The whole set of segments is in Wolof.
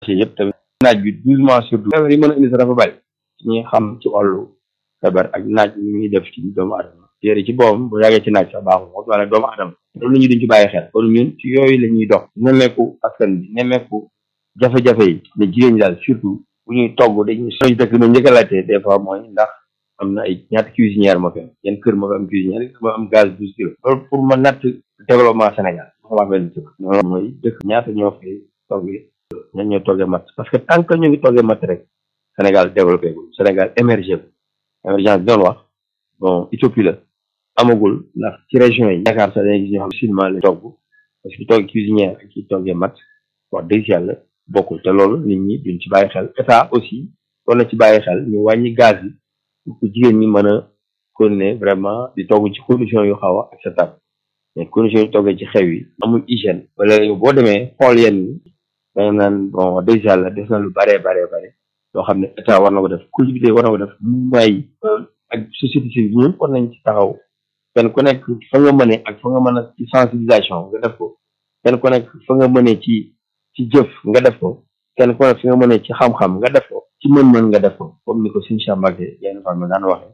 ci yëpp tamit naaj bi douze mois sur douze feebar yi mën a indi sax dafa bari ci ñuy xam ci wàllu feebar ak naaj li muy def ci doomu adama yére ci boppam bu yàggee ci naaj sax baaxul moo wala doomu adama loolu ñu duñ ci bàyyi xel kon ñun ci yooyu la ñuy dox nemmeeku askan bi nemmeeku jafe-jafe yi ne jigéen ñi daal surtout bu ñuy togg dañuy soñ dëkk ma njëkk a laajte des fois mooy ndax am na ay ñaata cuisinière moo fi am yenn kër moo fi am cuisinière moo am gaz douze kilos loolu pour ma natt développement Sénégal ma benn dëkk loolu mooy dëkk ñaata ñoo fi toggee ñan ñoo toggee matt parce que tant que ñu ngi toggee matt rek Sénégal développé gul Sénégal émergé gul émergence bi doon wax bon utopie la amagul ndax ci région yi Dakar sax dañuy gis ñoo xam cinéma la togg parce que togg cuisinière ak ki toggee matt wax dëgg yàlla bokkul te loolu nit ñi duñ ci bàyyi xel état aussi doon na ci bàyyi xel ñu wàññi gaz yi pour que jigéen ñi mën a continuer vraiment di togg ci condition yu xaw a acceptable mais condition yu toggee ci xew yi amul hygiène wala yow boo demee xool yenn ñi danga naan bon wax dëgg yàlla def na lu baree baree bare loo xam ne état war na ko def collectivité war na ko def mouvement yi ak société civile ñun war nañ ci taxaw kenn ku nekk fa nga mënee ak fa nga mën a ci sensibilisation nga def ko kenn ku nekk fa nga mënee ci ci jëf nga def ko kenn ku nekk fi nga mënee ci xam-xam nga def ko ci mën-mën nga def ko comme ni ko suñu Cheikh Mbacke yenn femme daan waxee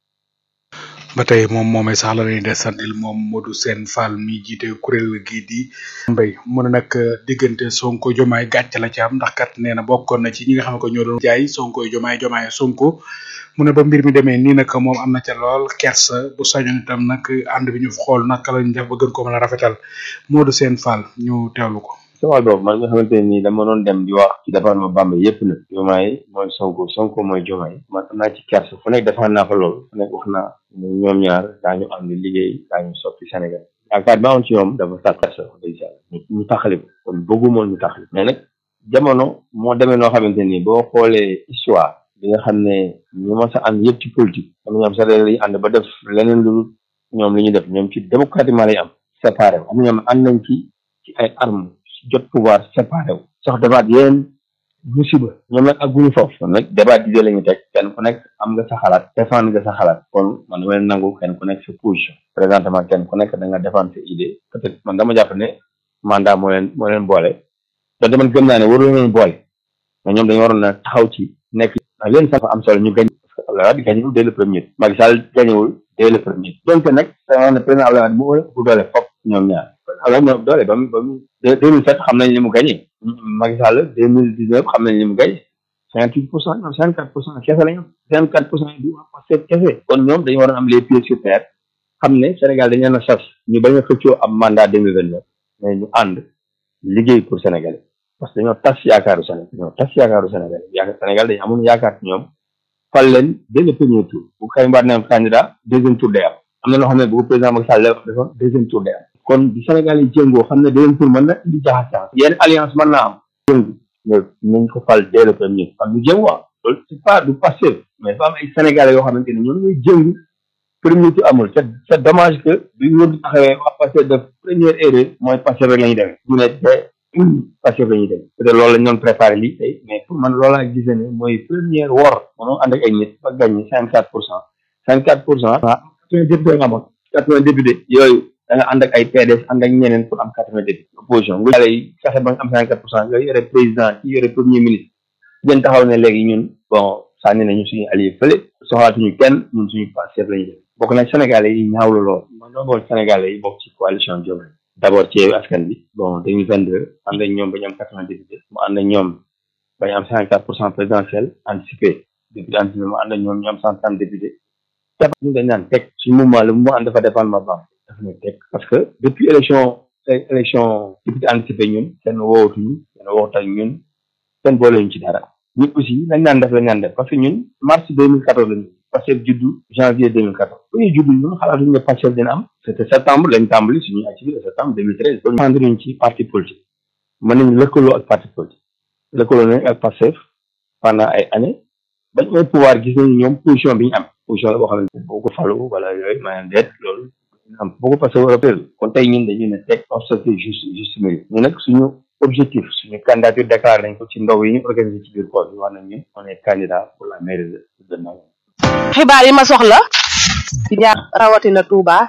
ba tey moom moomay sax la ñuy desandil moom Modou Sène Fall mi jiite kuréel gii di mbay mu ne nag diggante Sonko jomaay gàcce la ci am ndax kat nee na bokkoon na ci ñi nga xam ne ko ñoo doon jaay Sonko jomaay jomaay Sonko mu ne ba mbir mi demee nii nag moom am na ca lool kersa bu sañoon itam nag ànd bi ñu xool naka lañ def ba gën ko mën a rafetal Modou Sène Fall ñu teewlu ko. ci wàll boobu man nga xamante ne nii dama doon dem di wax ci département Bambey yëpp nag jomaay mooy Sonko Sonko mooy jomaay man am naa ci kersa fu nekk defaan naa fa loolu fu nekk wax naa ñoom ñaar daañu am di liggéey daañu soppi Sénégal yaakaar bi amoon ci ñoom dafa tax kersa wax dëgg yàlla ñu taxali ko kon bëggumoon ñu taxali mais nag jamono moo demee noo xamante ni boo xoolee histoire bi nga xam ne ñu ma sa ànd yëpp ci politique am ñoom sax lañu ànd ba def leneen lu ñoom li ñu def ñoom ci démocratiquement lay am séparé wu am ñoom ànd nañ ci ci ay armes jot pouvoir séparé wu sax defaat yéen musiba ñoom nag ak guñu foofu kon nag débat d'idée la ñu teg kenn ku nekk am nga sa xalaat défendre nga sa xalaat kon man dama leen nangu kenn ku nekk sa position présentement kenn ku nekk da nga défendre sa idée peut-être man dama jàpp ne mandat moo leen moo leen boole donte man gëm naa ne waru leen boole mais ñoom dañu waroon na taxaw ci nekk ndax leen sax am solo ñu gañ parce que Abdoulaye Wade gañewul dès le premier Macky Sall gañewul dès le premier donc nag da nga wax ne président Abdoulaye Wade moo bu doole fop ñoom ñaar alors ñoom doole ba mu ba mu deux mille sept xam nañ li mu gagné Macky Sall deux mille dix neuf xam nañ li mu gagné cinquante huit pour cent ñoom cinquante quatre pour cent kese la ñu am cinquante quatre pour cent yi du waa Pastef kese kon ñoom dañu waroon am les pieds sur terre xam ne Sénégal dañu leen a sas ñu bañ a xëccoo am mandat deux mille vingt neuf mais ñu ànd liggéey pour Sénégal parce que dañoo tas yaakaaru Sénégal dañoo tas yaakaaru Sénégal yaakaar Sénégal dañu amoon yaakaar ci ñoom fal leen dès le premier tour bu Karim Wade ne candidat deuxième tour day am am na loo xam ne bu ko président Macky Sall defoon deuxième tour day am kon bi Sénégal yi jëngoo xam ne deuxième tour mën na indi jaxas yenn alliance mën naa am jëngu mais nañ ko fal dès le premier xam ñu jëng waa loolu c'est pas du passé mais dafa am ay Sénégalais yoo xamante ne ñoom ñooy jëngu premier tour amul c'est c'est dommage que bi ñu di taxawee wax passé de première erreur mooy passé rek la ñuy demee ñu ne te passé la ñuy demee peut-être loolu lañ doon préparé lii tey mais pour man loolaa gisee ne mooy première wor mënoo ànd ak ay nit ba gagné cinquante quatre pour cent cinquante quatre pour cent quatre-vingts députés nga amoon quatre-vingts députés yooyu da nga ànd ak ay PDS ànd ak ñeneen pour am quatre-vingts députés opposition nga yàlla yi fexe ba nga am cinquante quatre pour cent nga yore président ci yore premier ministre ngeen taxaw ne léegi ñun bon sànni nañu suñu allié fële soxlaatuñu kenn ñun suñu passé la ñu def bokk nag sénégalais yi ñaawlu lool man doo bool sénégalais yi bokk ci coalition Diomaye d'abord ci askan bi bon deux mille vingt deux ànd ak ñoom ba ñu am quatre-vingts députés mu ànd ak ñoom ba ñu am cinquante quatre pour cent présidentiel anticipé député anticipé mu ànd ak ñoom ñu am cent trente députés ñu dañ naan teg suñu mouvement le mouvement ànd dafa dépendre ma baax daf ñu teg parce que depuis élection élection député anticipé ñun kenn woowatuñu kenn woowut ak ñun kenn boole ñu ci dara ñun aussi lañ naan def lañ naan def parce que ñun mars deux mille quatorze lañu Pastef juddu janvier deux mille quatorze bu ñuy juddu ñun xalaatuñu ne Pastef dina am c'était septembre lañ tàmbali suñuy activité septembre deux mille treize kon ñu ci parti politique mën nañu lëkkaloo ak parti politique lëkkaloo nañ ak Pastef pendant ay années bañ mooy pouvoir gis nañu ñoom position bi ñu am position la boo xam ne boo ko falu wala yooyu maanaam deet loolu am boo ko passé war a péré kon tey ñun dañu ne teg obstacle juste juste mérite ñu nag suñu objectif suñu candidature déclaré nañ ko ci ndaw yi ñu organisé ci biir koor bi wax nañ ñun on est candidat pour la mairie de de Ndao xibaar yi ma soxla ci ñaar rawatina Touba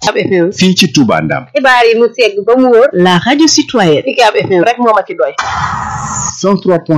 Ucab FM fii ci Touba Ndam xibaar yi mu segg ba mu wóor la radio citoyenne Ucab FM rek moo ma ci doy 103